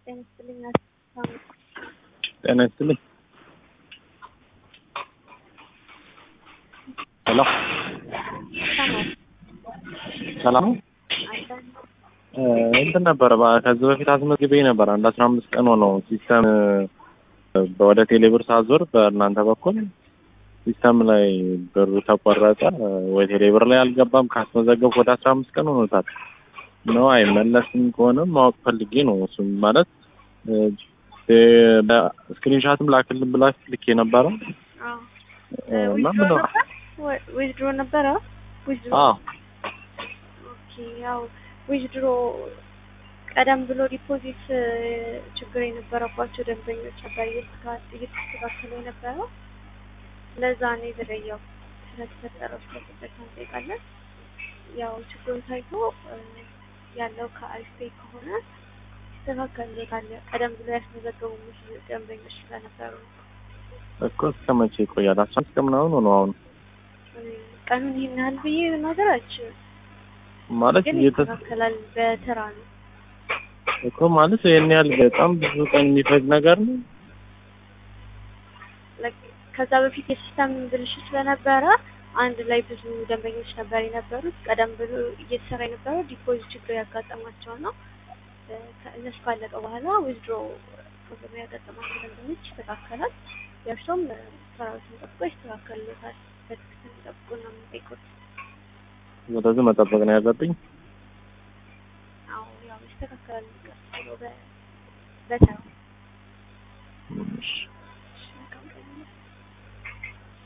ጤና ይስጥልኝ። ጤና ይስጥልኝ። ሄሎ ሰላም ነው? እንትን ነበረ ባ- ከዚህ በፊት አስመዝግቤ ነበር። አንድ አስራ አምስት ቀን ሆነው ሲስተም ወደ ቴሌብር ሳዞር በእናንተ በኩል ሲስተም ላይ ብሩ ተቆረጠ ወይ ቴሌብር ላይ አልገባም። ካስመዘገብኩ ወደ አስራ አምስት ቀን ሆኖታል ነው አይመለስም ከሆነም ማወቅ ፈልጌ ነው። እሱም ማለት ስክሪንሻትም ላክልን ብላችሁ ልኬ ነበረ እና ምን ነው ዊዝድሮ ነበረ ዊዝድሮ አዎ ኦኬ ያው ዊዝድሮ ቀደም ብሎ ዲፖዚት ችግር የነበረባቸው ደንበኞች ነበር እየተካ- እየተስተካከለ የነበረው ለዛ ነው የዘገየው። ስለተፈጠረው ስለተፈጠረ እንጠይቃለን። ያው ችግሩ ታይቶ እ፣ ያለው ከአሪፍ ፔይ ከሆነ ይስተካከልበታል። ቀደም ብሎ ያስመዘገቡ ብዙ ደንበኞች ስለነበሩ ነው። እኮ እስከ መቼ ይቆያል? አስራ አምስት ቀን ምናምን ሆኖ አሁን እ፣ ቀኑን ይህን ያህል ብዬ ነገር አልችልም፣ ማለት ግን እየተ ይስተካከላል በተራ ነው። እኮ ማለት ይሄን ያህል በጣም ብዙ ቀን የሚፈጅ ነገር ነው። ላይክ ከዛ በፊት የሲስተም ብልሽት ስለነበረ አንድ ላይ ብዙ ደንበኞች ነበር የነበሩት። ቀደም ብሎ እየተሰራ የነበረው ዲፖዚት ችግር ያጋጠማቸው ነው። እ፣ ከእነሱ ካለቀ በኋላ ዊዝድሮ ፕሮብለም ያጋጠማቸው ደንበኞች ይስተካከላል። የእርሶም እ፣ ሰራዊትን ጠብቆ ይስተካከልሎታል። በትክክል ጠብቆ ነው የምንጠይቁት። ስለዚህ መጠበቅ ነው ያለብኝ። አዎ ያው ይስተካከላል። ቀስ ብሎ በ- በተራ እሺ